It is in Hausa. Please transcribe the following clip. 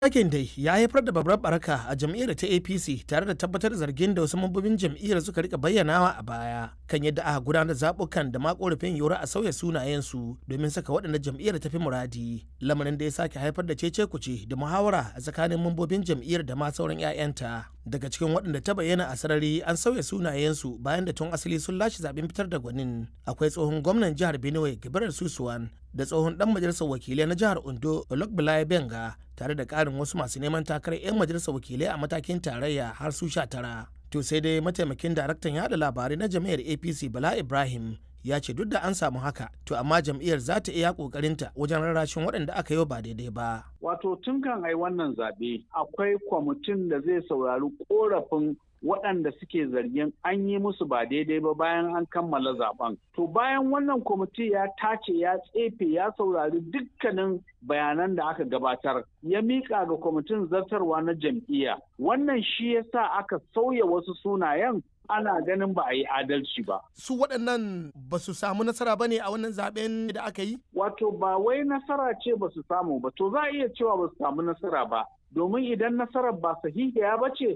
Yakin dai ya haifar da babbar baraka a jam'iyyar ta APC tare da tabbatar da zargin da wasu mambobin jam'iyyar suka rika bayyanawa a baya kan yadda aka gudanar zaɓukan da ma korafin yiwuwar a sauya sunayensu domin saka waɗanda jam'iyyar ta fi muradi. Lamarin da ya sake haifar da cece kuce da muhawara a tsakanin mambobin jam'iyyar da ma sauran 'ya'yanta. Daga cikin waɗanda ta bayyana a sarari an sauya sunayensu bayan da tun asali sun lashe zaɓen fitar da gwanin. Akwai tsohon gwamnan jihar Benue Gabriel Susuwan da tsohon dan majalisar wakilai na jihar Ondo Olokbalaye Benga tare da ƙarin wasu masu neman takarar 'yan majalisar wakilai a matakin tarayya har su sha tara. To sai dai mataimakin daraktan yada labarai na jam'iyyar APC Bala Ibrahim ya ce duk da an samu haka to amma jam'iyyar za ta iya kokarinta wajen rarrashin waɗanda aka yi ba daidai ba. Wato tun kan ai wannan zaɓe akwai kwamitin da zai saurari korafin waɗanda suke zargin an yi musu ba daidai ba bayan an kammala zaben. To bayan wannan kwamiti ya tace ya tsefe ya saurari dukkanin bayanan da aka gabatar ya miƙa ga kwamitin zartarwa na jam'iyya. Wannan shi ya sa aka sauya wasu sunayen ana ganin ba a yi adalci ba. Su waɗannan ba su samu nasara ba ne a wannan zaben da aka yi? Wato ba wai nasara ce ba su samu ba, to za a iya cewa ba su samu nasara ba. Domin idan nasarar ba sahihiya ba ce